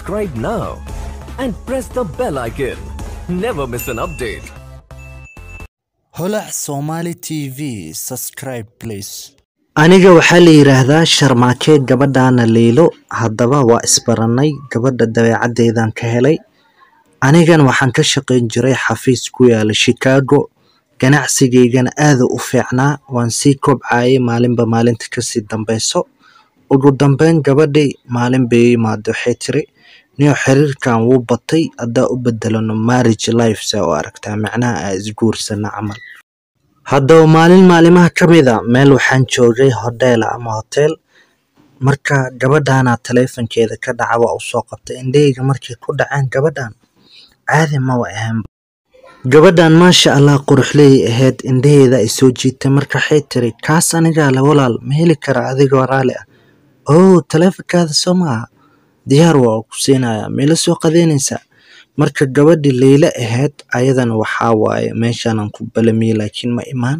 subscribe now and press the bell icon. Never miss an update. holac somali tv subscribe please aniga waxaa la yidhaahdaa sharmaake gabadhaana liilo haddaba waa isbarannay gabadha dabeecaddeedan ka helay anigan waxaan ka shaqayn jiray xafiis ku yaala chicago ganacsigaygana aada u fiicnaa waan sii kobcayay maalinba maalinta kasii dambeyso ugu dambeyn gabadhii maalin bay imaado waxay tiri niyo xiriirkan wuu batay haddaa u bedelano marriage life saa u aragtaa macnaha aa isguursana camal haddaba maalin maalimaha ka mid a meel waxaan joogay hodheela ama hotel marka gabadhaana taleefankeeda ka dhaca waa usoo qabtay indhahayga markay ku dhaceen gabadhan caadi maba ahaanba gabadhan maasha allah quruxleey ahayd indhaheeda ay soo jiitay marka waxay tiri kaas anigaa la walaal ma heli kara adigoo raali ah oo taleefankaada soo maaha diyaar waa ku siinayaa meela soo qadeynaysaa marka gabadhii leyla ahayd ayadana waxaa waaye meeshaanan ku balamiyey laakiin ma imaan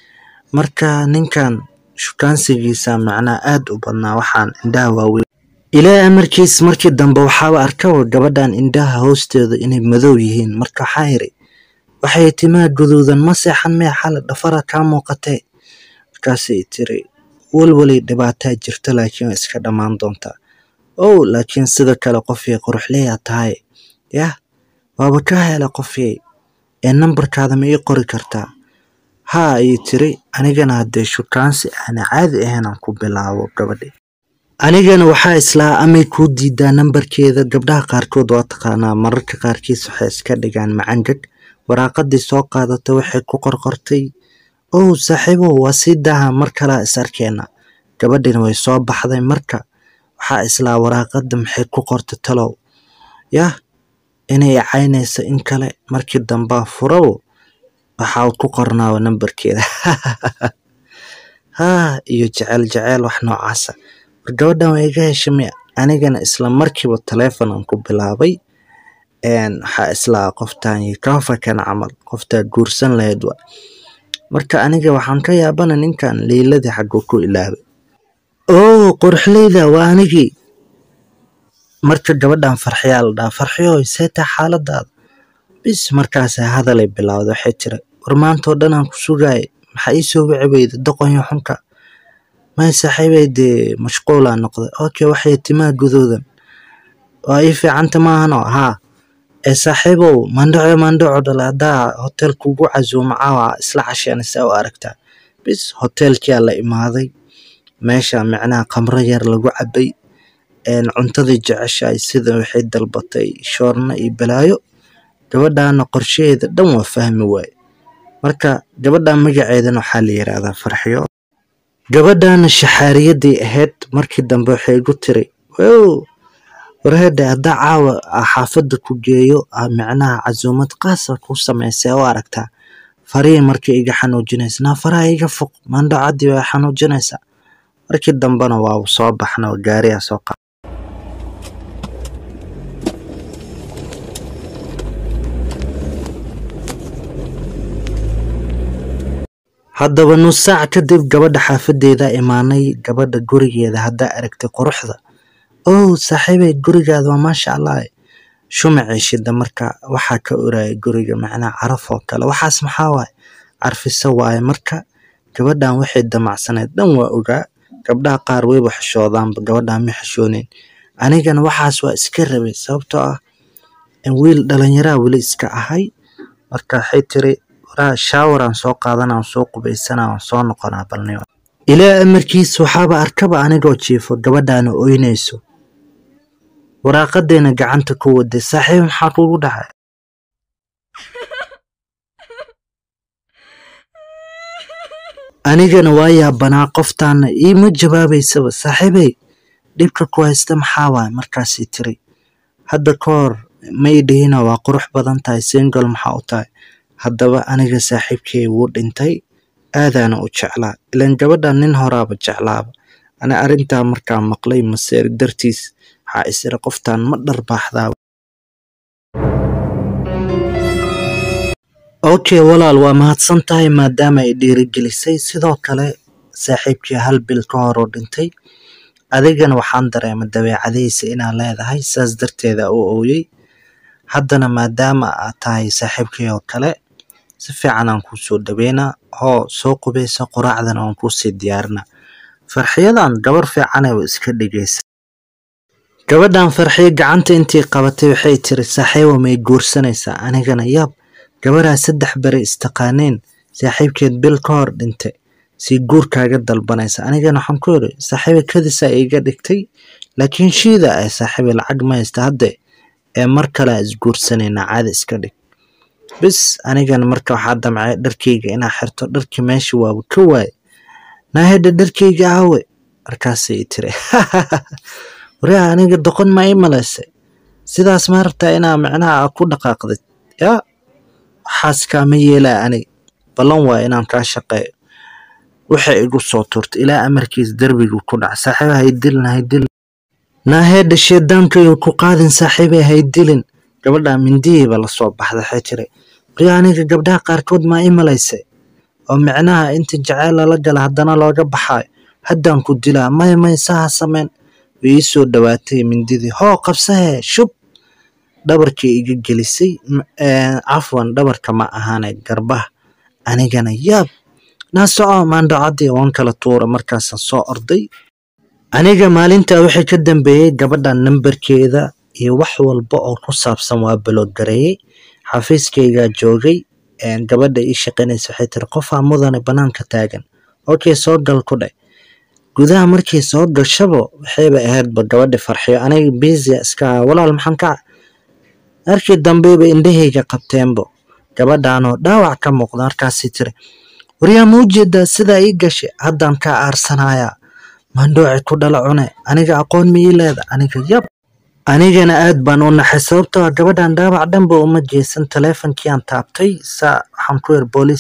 marka ninkan shukaansigiisa macnaa aad u badnaa waxaan indhaha waaweyn ilaa amarkiis markii dambe waxaaba arkaba gabadhan indhaha hoosteeda inay madow yihiin marka waxaa iri waxay timaa guduudan ma seexan mee xale dhafara kaa muuqatee markaasay tiri walwalay dhibaataa jirta laakiin waa iska dhammaan doontaa ow laakiin sida kale qofii quruxleeyaa tahay yah waaba ka hela qofyey ee nambarkaada ma ii qori kartaa haa ayay tiri anigana haddee shukaansi aana caadi ahayn aan ku bilaabo gabadhi anigana waxaa islaa amay kuu diidaa nambarkeeda gabdhaha qaarkood waa taqaanaa mararka qaarkiis waxay iska dhigaan macangag waraaqadii soo qaadata waxay ku qorqortay ow saaxiibow waa sii daaha mar kalaa is arkeena gabadhina way soo baxday marka waxaa islaa waraaqada maxay ku qorta talow yah inay caynayso in kale markii dambaa furow waxaa ku qornaaba nambarkeeda haa iyo jecel jeceel wax noocaasa war gabadhan waa iga heshamay anigana isla markiiba taleefon aan ku bilaabay waxaa islaa qoftaan kafakan camal qoftaa guursan lahayd wa marka aniga waxaan ka yaabana ninkan leyladii xaguu ku ilaabay oo qorxleyda waa anigii marka gabadhan farxiyaa la dhaha farxiyoy seetaa xaaladaada bis markaasa hadalay bilowda waxay tiri war maantoo dhan aan ku sugaayay maxaa ii soo wici weyda doqonyo xunka may saaxiibay dee mashquulaa noqday okay waxay timaa gudoodan waa ii fiicanta maahano haa ee saaxiibow mandhaco mandhaco dhale haddaa hotel kugu casuumo caawa isla casheenaysa u aragtaa bis hotelkiyaa la imaaday meesha micnaha khamro yar lagu cabay cuntadii jeceshahay sida waxay dalbatay shoorno iyo balaayo gabadhaana qorshaheeda dhan waa fahmi waaye marka gabadhan magaceedana waxaa la yidhaahdaa farxiyo gabadhaana shaxaariyadii ahayd markii dambe waxay igu tiri wow warheedhe haddaa caawa xaafadda ku geeyo micnaha casuumad qaasa ku samaysay u aragtaa farihii markii iga xanuujinaysa naa faraha iga foq mandhacadii waa xanuujinaysaa markii dambena waa soo baxna oo gaariyaa soo qa haddaba nus saac kadib gabadha xaafadeeda imaanay gabadha gurigeeda haddaa aragtay quruxda ow saaxiibay gurigaada waa maasha allah shumacii shida marka waxaa ka oraya guriga macnaa caraf oo kale waxaas maxaa waaye carfiso waaye marka gabadhan waxay damacsaneed dhan waa ogaa gabdhaha qaar wayba xishoodaanba gabadhan ma xishooneyn anigana waxaas waa iska rabay sababtoo ah wiil dhalinyaraa weli iska ahay marka waxay tiri waraa shaawaraan soo qaadana aan soo qubaysana aan soo noqonaa balniyo ilaa amarkiis waxaaba arkaba anigoo jiifo gabadhaana oynayso waraaqadeena gacanta ku waday saaxiib maxaa kugu dhacay anigana waa yaabanaa qoftaana iima jawaabaysaba saaxiibey dhibka ku haysta maxaa waay markaasay tiri hadda ka hor may dhihina waa qurux badan tahay singol maxaa u tahay haddaba aniga saaxiibkey wuu dhintay aadaana u jeclaa ilaan gabadhan nin horaaba jeclaaba ani arrintaa markaa maqlay maseer dartiis waxaa isira qoftaan ma dharbaaxdaaba okay walaal waa mahadsan tahay maadaama ay dhiirigelisay sidoo kale saaxiibkii hal bil ka hor oo dhintay adigana waxaan dareemay dabeecadihiisa inaad leedahay saas darteeda u ooyey haddana maadaama aad tahay saaxiibkay oo kale si fiican aan kuu soo dhaweynaa hoo soo qubeysa quraacdana waan kuusii diyaarinaa farxiyadan gabar fiicanay way iska dhigaysa gabadhan farxiyo gacanta intii qabatay waxay tiri saaxiibo may guursanaysaa anigana yaab gabaraa saddex beri istaqaaneen saaxiibkeed bil ka hor dhintay sii guurkaaga dalbanaysa anigana waxaan ku yidhi saaxiiba kadisaa iiga dhigtay laakiin shiida ay saaxiiba lacag ma haysta hadde ee mar kale aan isguursanaynaa caadi iska dhig bis anigana marka waxaa damcay dharkayga inaa xirto dharkii meesha waaba ka waaye naahedha dharkayga aawe markaasay i tiri waraa aniga doqon ma ii malaysay sidaas ma rabtaa inaa micnaha ku dhaqaaqdid yaa waxaas kaama yeelaa aniga ballan waa inaan kaa shaqeeyo waxay igu soo tuurtay ilaa amarkiis derbigu ku dhac saaxiiba haydilin haydilin naaheedha sheedaankaygu ku qaadin saaxiibay haydilin gabadha mindihiiba lasoo baxda waxay tiri bari aniga gabdhaha qaarkood maa ii malaysay oo micnaha inta jaceyl lala gala haddana looga baxaayo haddaan ku dilaa may may saha sameyn way ii soo dhawaatay mindidii hoo qabsahee shub dhabarkii iga gelisay cafwan dhabarka ma ahaane garbaha anigana yaab naa soco maandhacadii waan kala tuura markaasaan soo orday aniga maalintaa wixii ka dambeeyey gabadha nambarkeeda iyo wax walba oo ku saabsan waa baloogareeyey xafiiskaygaa joogay gabadha ii shaqaynaysa waxay tiri qofaa mudane banaanka taagan okay soo gal ku dheh gudaha markii soo gashaba waxayba ahaydba gabadhi farxiyo aniga biisia iska aha walaal maxaan ka markii dambeyba indhahayga qabteenbo gabadhaanoo dhaawac ka muuqda markaasii tiri waryaa ma ujeedaa sidaa ii gashay haddaan kaa aarsanayaa maandhooci ku dhala cune aniga aqoon ma ii leeda aniga yab anigana aad baan u naxay sababtoo ah gabadhan dhaawac dhanba uma jeesan taleefonkii aan taabtay saa waxaan ku yar booliis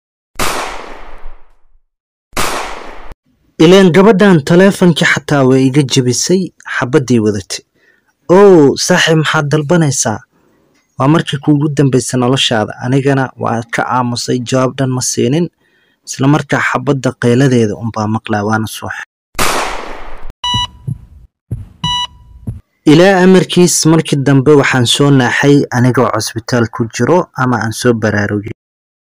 ileen gabadhan taleefonkii xataa way iga jebisay xabaddii wadatay ow saaxiib maxaad dalbanaysaa waa markii kuugu dambaysa noloshaada anigana waa ka aamusay jawaab dhan ma siinin isla markaa xabadda qayladeeda unbaa maqlaa waana suux ilaa amarkiis markii dambe waxaan soo naaxay anigoo cusbitaal ku jiro ama aan soo baraarugay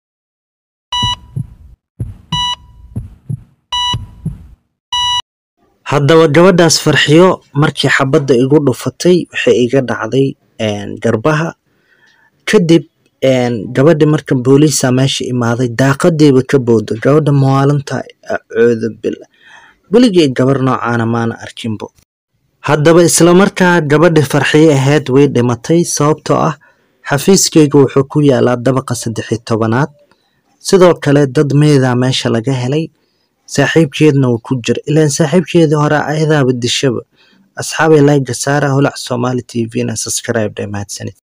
haddaba gabadhaas farxiyo markii xabadda igu dhufatay waxay iga dhacday garbaha kadib gabadhi marka booliisa meesha imaaday daaqadiiba ka bowda gabadha mawaalinta acooda bila weligay gabar noocaana maana arkinbo haddaba islamarkaa gabadhi farxiyo ahayd way dhimatay sababtoo ah xafiiskayga wuxuu ku yaalaa dabaqa saddexi tobanaad sidoo kale dad meedaa meesha laga helay saaxiibkeedna wuu ku jira ilaan saaxiibkeedii hore ayadaaba dishaba asxaabay layga saara holac somali t v na subscribe dhe mahadsanid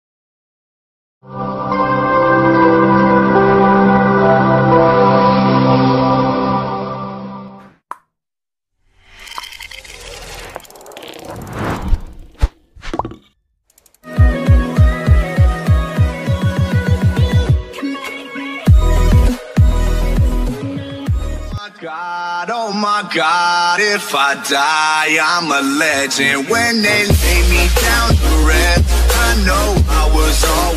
God, oh my God, if I die, I'm a legend. When they lay me down to rest, I know I was always.